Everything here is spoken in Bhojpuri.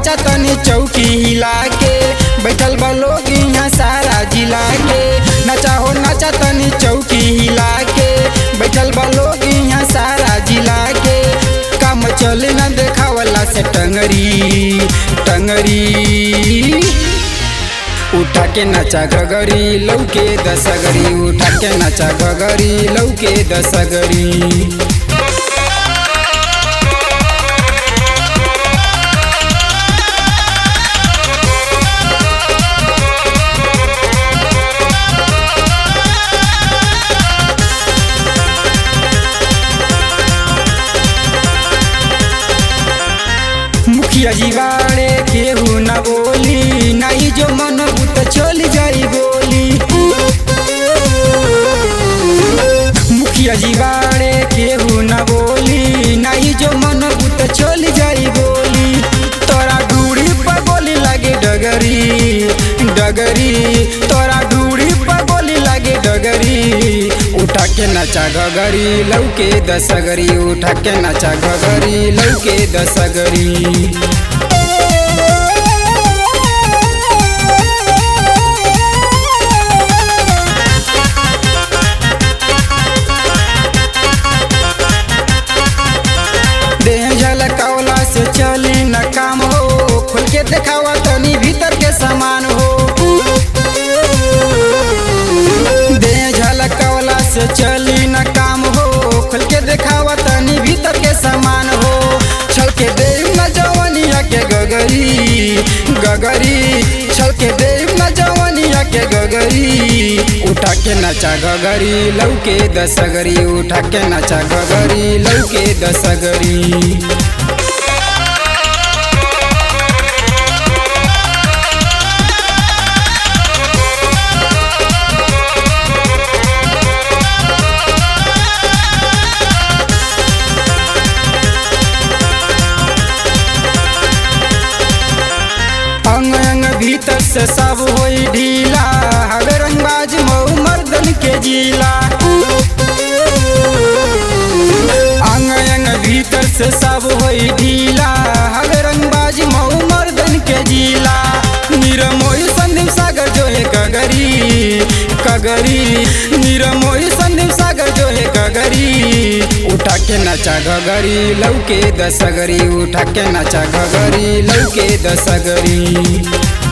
नाचा तनी चौकी हिला के बैठल बा लोग यहाँ सारा जिला के नचा हो नाचा तनी चौकी हिला के बैठल बा लोग यहाँ सारा जिला के काम चले न देखावला से टंगरी टंगरी उठा के नचा गगरी लौके दसगरी उठा के नचा गगरी लौके दसगरी मुखिया जीवाड़े केहू न बोली नहीं जो मन बुत चल जाई गोली मुखिया जीवाड़े केहू न बोली नहीं जो मन बुत चल जाई गोली तोरा डूड़ी पर गोली लगे डगरी डगरी तोरा डूड़ी पर गोली लगे डगरी उठा के नचा गगरी लौके दसगरी उठा के नचा गगरी लौके दसगरी देह झलकावला से चली न काम हो खुल के देखावा तनी भीतर के सामान हो देह झलकावला से चली न काम हो खुल के देखावा तनी भीतर के सामान हो छल के देव न जवनिया के गगरी गगरी छल के देव न जवनिया के गगरी उठा के नचा गगरी लौके दसगरी उठा के नचा गगरी लौके दसगरी अंग अंग भीतर से सब होई ढीला हवे रंगबाज मऊ मर्दन के जिला अंग अंग भीतर से सब होई ढीला हवे रंगबाज मऊ मर्दन के जिला निरमोई संदीप सागर जो है कगरी कगरी निरमोई संदीप सागर जो है कगरी उठा के नचा गगरी लौके दसगरी उठा के नचा गगरी लौके दसगरी